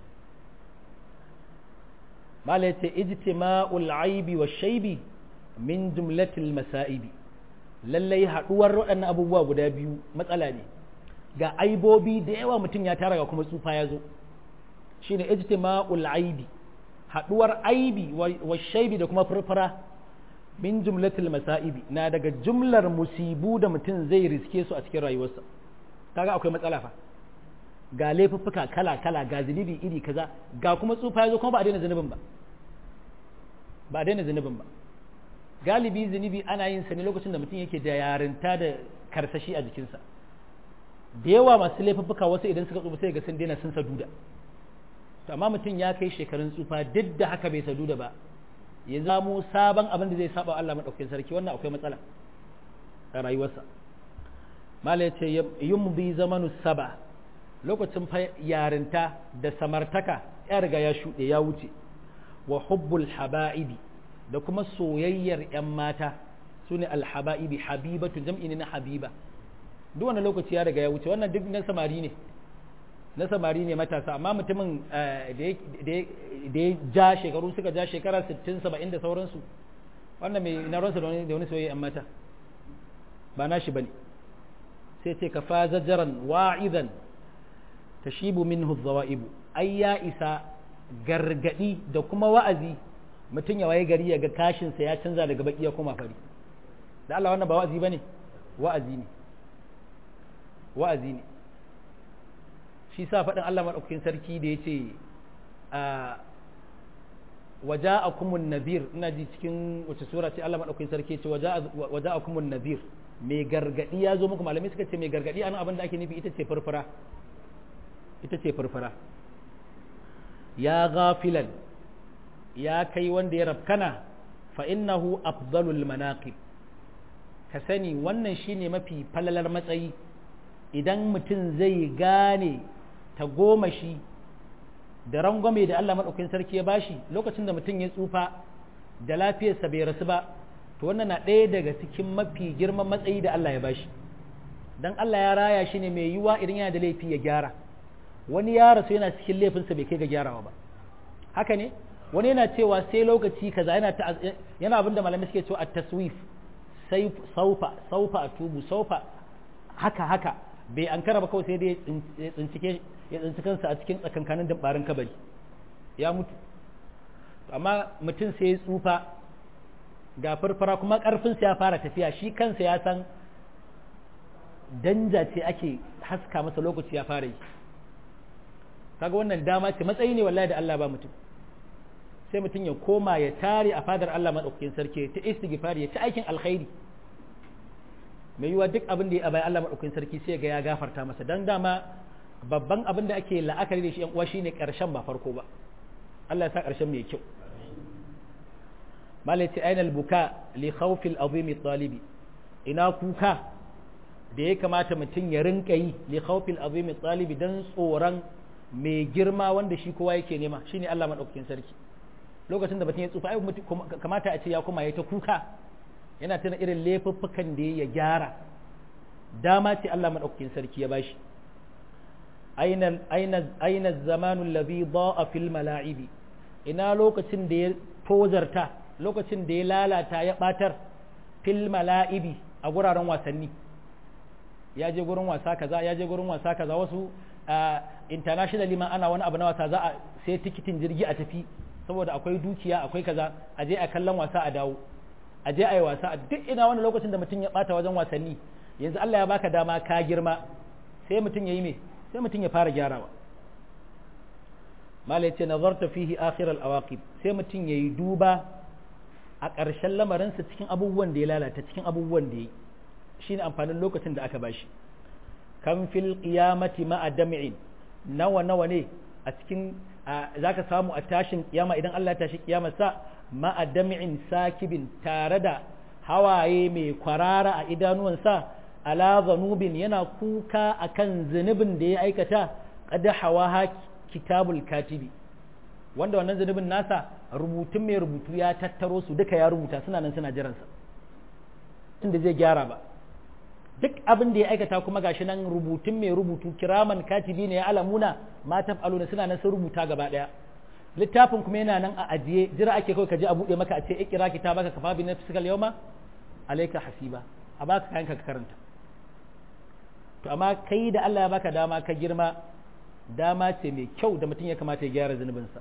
mala yace ijtima'ul aibi wa shaibi min jumlatil masa'ibi lallai haduwar waɗannan abubuwa guda biyu matsala ne ga aibobi da yawa mutum ya tara ga kuma tsufa ya zo shine ijtima'ul aibi haduwar aibi wa shaibi da kuma furfura min jumlatil masa'ibi na daga jumlar musibu da mutum zai riske su a cikin rayuwarsa kaga akwai matsala fa ga laifuffuka kala-kala ga zunubi iri kaza ga kuma tsufa ya zo kuma ba a daina zunubin ba ba a daina zunubin ba galibi zunubi ana yin sa ne lokacin da mutum yake da yarinta da karsashi a jikinsa da yawa masu laifuffuka wasu idan suka tsufa sai ga sun daina sun saduda to amma mutum ya kai shekarun tsufa duk da haka bai sadu da ba ya zamo sabon abin da zai saba Allah madaukakin sarki wannan akwai matsala a rayuwarsa mala yace yumdi zamanu saba lokacin fa yarinta da samartaka ya riga ya shuɗe ya wuce wa hubbul haba'ibi da kuma soyayyar 'yan mata su ne alhaba'ibi habibatu jam'i ne na habiba duk wani lokaci ya riga ya wuce wannan duk na samari ne na samari ne matasa amma mutumin da ya ja shekaru suka ja shekara 60 70 da sauransu wannan mai na ransa da wani soyayya 'yan mata ba na shi bane sai ce ka fa zajaran wa'idan tashibu minhu dhawa'ibu ai ya isa gargadi da kuma wa'azi mutum ya waye gari ya ga kashinsa ya canza daga baki ya koma fari da Allah wannan ba wa'azi bane wa'azi ne wa'azi ne shi sa faɗin Allah maɗaukakin sarki da ya ce a waja'akumun nadhir ina ji cikin wace sura ce Allah maɗaukakin sarki ce waja'akumun nadhir mai gargadi ya zo muku malamai suka ce mai gargadi an abin da ake nufi ita ce farfara ita ce farfara ya gafilan ya kai wanda ya rafkana fa innahu afdalul manaqib ka sani wannan shine mafi falalar matsayi idan mutum zai gane ta goma shi da rangwame da Allah maɗaukakin sarki ya bashi lokacin da mutum ya tsufa da lafiyarsa bai rasu ba to wannan na ɗaya daga cikin mafi girman matsayi da Allah ya bashi dan Allah ya raya shi ne mai yiwa idan yana da laifi ya gyara wani ya rasu yana cikin laifinsa bai kai ga gyarawa ba haka ne wani yana cewa sai lokaci kaza yana yana abin da malamai suke cewa at-taswif sai saufa saufa atubu saufa haka haka bai ankara ba kawai sai dai ya tsincike ya tsinci kansa a cikin tsakankanin dambarin kabari ya mutu amma mutum sai ya tsufa ga farfara kuma karfinsa ya fara tafiya shi kansa ya san danja ce ake haska masa lokaci ya fara yi kaga wannan dama ce matsayi ne wallahi da Allah ba mutum sai mutum ya koma ya tare a fadar Allah madaukakin sarki ta istighfari ya ta aikin alkhairi mai yiwa duk abin da ya bai Allah madaukakin sarki sai ga ya gafarta masa dan dama babban abin da ake la'akari da shi yan uwa shine karshen ba farko ba Allah ya sa karshen mai kyau malati ainal buka li khawfi al-azim talibi ina kuka da ya kamata mutum ya rinka yi li khawfi al-azim talibi dan tsoron mai girma wanda shi kowa yake nema shine Allah madaukakin sarki lokacin da mutum ya tsufa ai kamata a ce ya kuma ya ta kuka yana tana irin laifuffukan da ya gyara dama ce Allah madaukakin sarki ya bashi aina aina aina zamanu alladhi da'a fil mala'ibi ina lokacin da ya tozarta lokacin da ya lalata ya batar fil mala'ibi a guraren wasanni ya je gurin wasa kaza ya je gurin wasa kaza wasu internationally ma ana wani abu na wasa za a sai tikitin jirgi a tafi saboda akwai dukiya akwai kaza a je a kallon wasa a dawo a je a yi wasa a duk ina wani lokacin da mutum ya bata wajen wasanni yanzu Allah ya baka dama ka girma sai mutum ya yi me sai mutum ya fara gyarawa mala yace nazarta fihi akhir al awaqib sai mutum yayi duba a ƙarshen lamarinsa cikin abubuwan da ya lalata cikin abubuwan da ya yi shine amfanin lokacin da aka bashi kan fil qiyamati ma'a dam'in nawa nawa ne a cikin zaka samu a tashin kiyama idan Allah ya tashi kiyamar sa ma'a dam'in sakibin tare da hawaye mai kwarara a idanuwansa ala zanubin yana kuka akan zunubin da ya aikata qad hawaha kitabul katibi wanda wannan zunubin nasa rubutun mai rubutu ya tattaro su duka ya rubuta suna nan suna jiransa inda zai gyara ba duk abin da ya aikata kuma gashi nan rubutun mai rubutu kiraman katibi ne ya alamuna ma taf'aluna suna nan sun rubuta gaba daya littafin kuma yana nan a ajiye jira ake kawai ka je a bude maka a ce ikira kitabaka kafa bi nafsikal yawma alayka hasiba a baka kayan ka karanta to amma kai da Allah ya baka dama ka girma dama ce mai kyau da mutum ya kamata ya gyara zunubinsa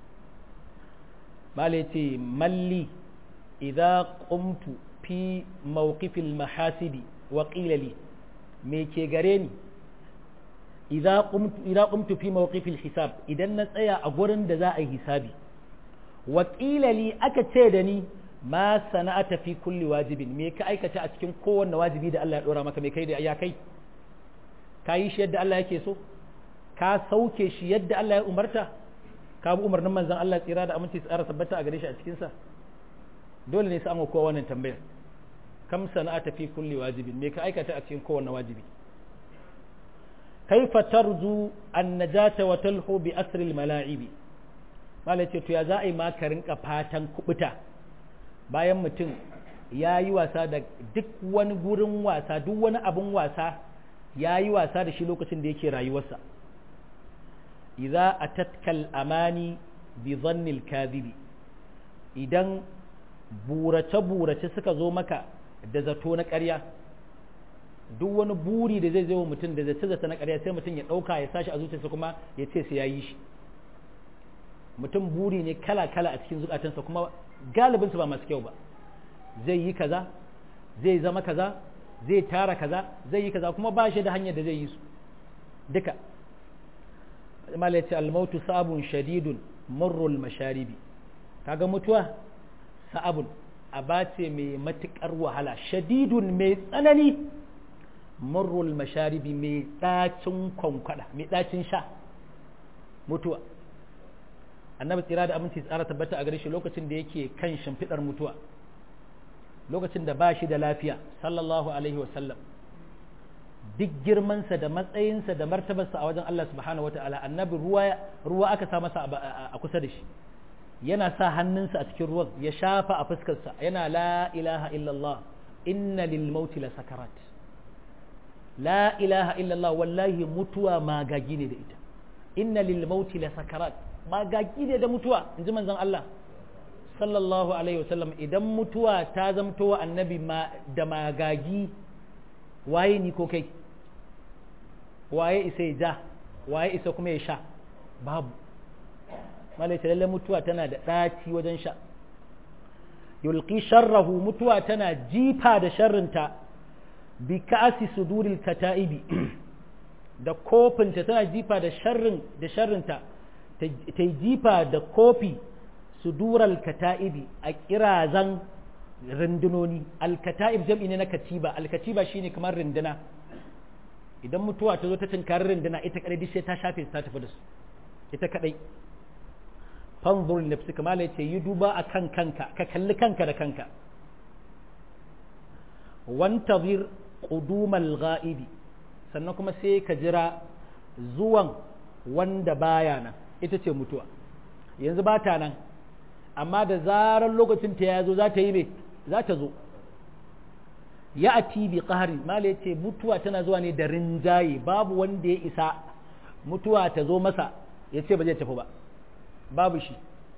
mala ce malli idza qumtu fi mawqifil mahasibi wa qila li me ke gare ni idza qumtu idza qumtu fi mawqifil hisab idan na tsaya a gurin da za a yi hisabi wa qila li aka ce da ni ma sana'ata fi kulli wajibin me ka aikata a cikin kowanne wajibi da Allah ya dora maka me kai da ya kai ka yi shi yadda Allah yake so ka sauke shi yadda Allah ya umarta ka bi umarnin manzon Allah tsira da aminci tsara tabbata a gare shi a cikin sa dole ne sai an kowa wannan tambayar kam sana'ata fi kulli wajibin me ka aikata a cikin kowanne wajibi kaifa tarju an-najata wa talhu bi asri al-mala'ibi malai ce to ya za a yi ma ka rinka fatan kubuta bayan mutum ya yi wasa da duk wani gurin wasa duk wani abin wasa ya yi wasa da shi lokacin da yake rayuwarsa idza atatkal amani bi dhannil kadhibi idan burace burace suka zo maka da zato na ƙarya duk wani buri da zai zo mutum da zace zata na ƙarya sai mutum ya ɗauka ya sashi a zuciyarsa kuma ya ce sai ya yi shi mutum buri ne kala kala a cikin zukatansa kuma galibinsu ba masu kyau ba zai yi kaza zai zama kaza zai tara kaza zai yi kaza kuma ba shi da hanyar da zai yi su duka malaci almautu sabun shadidun murrul masharibi kaga mutuwa sa'abun abace mai matukar wahala shadidun mai tsanani murrul masharibi mai dacin kwankwada mai dacin sha mutuwa annabi tsira da aminci tsara tabbata a gare shi lokacin da yake kan shimfidar mutuwa lokacin da ba shi da lafiya sallallahu alaihi wasallam duk girmansa da matsayinsa da martabarsa a wajen Allah subhanahu wata'ala annabi ruwa ruwa aka sa masa a kusa da shi yana sa hannunsa a cikin ruwan ya shafa a fuskarsa yana la ilaha illallah inna lil mauti la sakarat la ilaha illallah wallahi mutuwa magagi ne da ita inna lil mauti la sakarat magagi ne da mutuwa in ji manzon Allah sallallahu alaihi wasallam idan mutuwa ta zamto wa annabi da magagi waye ni ko kai waye isa ya ja waye isa kuma ya sha babu malaita lalle mutuwa tana da ɗaci wajen sha yulqi sharrahu mutuwa tana jifa da sharrinta bi ka'asi suduril kata'ibi da kofinta tana jifa da sharrin da sharrinta ta jifa da kofi sudural kata'ibi a kirazan rundunoni alkata'ib jam'i ne na katiba alkatiba shine kamar runduna idan mutuwa ta zo ta tinkari runduna ita kadai sai ta shafe ta tafi da su ita kadai fanzur li nafsika mala yace yi duba akan kanka ka kalli kanka da kanka wantazir qudumal ghaibi sannan kuma sai ka jira zuwan wanda baya nan ita ce mutuwa yanzu ba ta nan amma da zarar lokacin ta ya zo za ta yi mai za ta zo ya ati bi qahri mala yace mutuwa tana zuwa ne da rinjaye babu wanda ya isa mutuwa ta zo masa ya ce ba zai tafi ba babu shi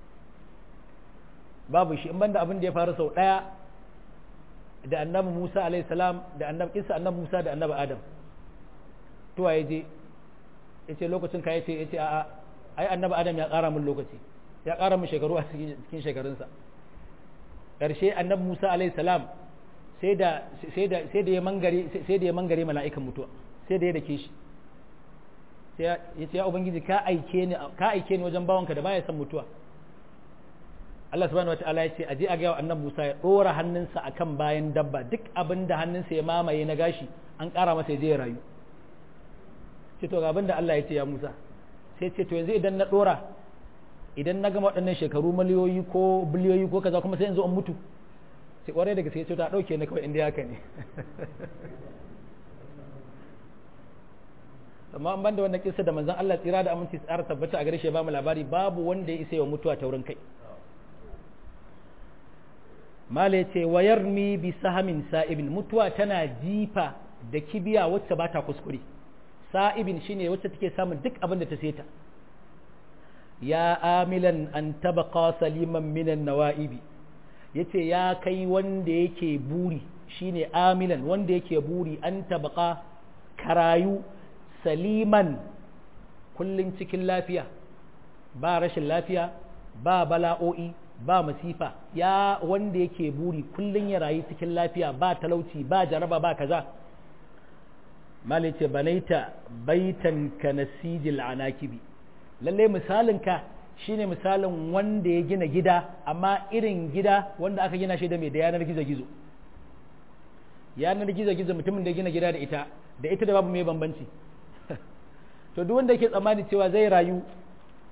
babu shi in banda abin da ya faru sau ɗaya da annabi Musa alaihi salam da annabi Isa annabi Musa da annabi Adam tuwa ya je ya ce lokacin ka ya ce ya ce a'a ai annabi Adam ya ƙara min lokaci ya ƙara min shekaru a cikin shekarunsa ƙarshe annabi Musa alaihi salam sai da sai da sai da ya mangare sai da ya mangare mala'ikan mutuwa sai da ya dake shi sai ya ce ya ubangiji ka aike ni ka aike ni wajen bawanka da baya son mutuwa Allah subhanahu wataala ya ce a je a ga annabi Musa ya dora hannunsa akan bayan dabba duk abin da hannunsa ya mamaye na gashi an ƙara masa ya je ya rayu ce to ga abin da Allah ya ce ya Musa sai ce to yanzu idan na dora idan na gama waɗannan shekaru miliyoyi ko biliyoyi ko kaza kuma sai in zo in mutu sai kwarai da gaske ce ta dauke ni kawai inda haka ne amma an banda wannan kissa da manzon Allah tsira da aminci tsara tabbata a gare shi ba mu labari babu wanda ya isa ya mutuwa ta wurin kai mala yace wayarmi bi sahamin sa'ibin mutuwa tana jifa da kibiya wacce ba ta kuskure sa'ibin shine wacce take samun duk abin da ta seta ya amilan an tabqa saliman minan nawa'ibi yace ya kai wanda yake buri shine amilan wanda yake buri an tabqa karayu saliman kullum cikin lafiya ba rashin lafiya ba bala'o'i ba masifa ya wanda yake buri kullum ya rayu cikin lafiya ba talauci ba jaraba ba kaza malice banaita baitan ka nasijil anakibi lalle misalinka shine misalin wanda ya gina gida amma irin gida wanda aka gina shi da mai da yanar gizo-gizo yanar gizo-gizo mutumin da ya gina gida da ita da ita da babu mai bambanci to duk wanda yake tsammani cewa zai rayu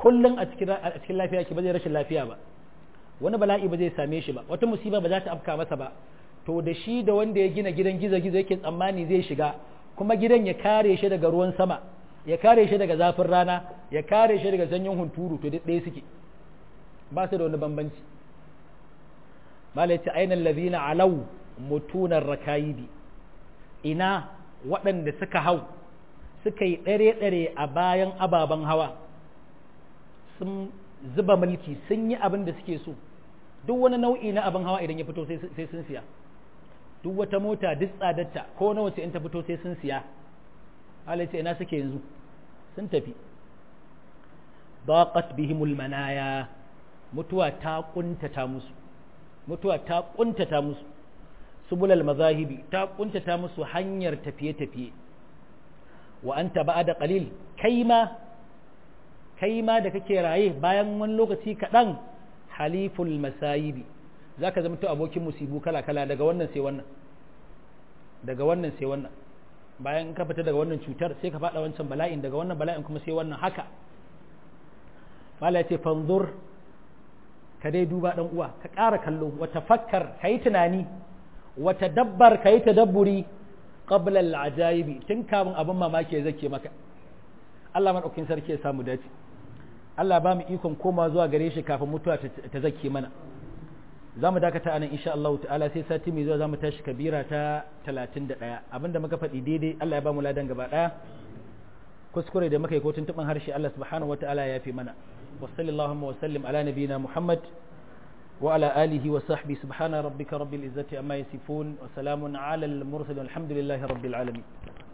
kullum a cikin lafiya ki ba zai rashin lafiya ba wani bala'i ba zai same shi ba wata musiba ba za ta afka masa ba to da shi da wanda ya gina gidan gizo-gizo yake tsammani zai shiga kuma gidan ya kare shi daga ruwan sama ya kare shi daga zafin rana ya kare shi daga sanyin hunturu to duk ɗaya suke ba su da wani bambanci malai ce ainihin lazina alau mutunar rakayidi ina waɗanda suka hau suka yi ɗare-ɗare a bayan ababen hawa sun zuba mulki sun yi abin da suke so duk wani nau'i na abin hawa idan ya fito sai sun siya duk wata mota duk tsadarta ko na wace in ta fito sai sun siya halitta ina suke yanzu sun tafi daqat bihimul manaya mutuwa ta kuntata musu mutuwa ta kuntata musu subulal mazahibi ta kuntata musu hanyar tafiye-tafiye wa anta ba'da qalil kaima kaima da kake raye bayan wani lokaci kaɗan haliful masayibi za ka zama to abokin musibu kala-kala daga wannan sai wannan daga wannan sai wannan bayan ka fita daga wannan cutar sai ka faɗa wancan bala'in daga wannan bala'in kuma sai wannan haka mala ya ce fanzur ka dai duba ɗan uwa ka ƙara kallo wata fakkar ka yi tunani wata dabbar ka yi tadabburi qabla al-ajayibi tun kamun abin mamaki ya zake maka Allah madaukakin sarki ya samu dace Allah ba mu ikon koma zuwa gare shi kafin mutuwa ta zake mana za mu dakata anan insha Allah ta'ala sai sati mai zuwa za mu tashi kabira ta 31 abinda muka faɗi daidai Allah ya ba mu ladan gaba ɗaya kuskure da muka yi ko tuntuɓin harshe Allah subhanahu wa ta'ala ya fi mana wa sallallahu wa sallim ala nabiyina Muhammad wa ala alihi wa sahbi subhana rabbika rabbil izzati amma yasifun wa salamun ala al mursalin alhamdulillahi rabbil alamin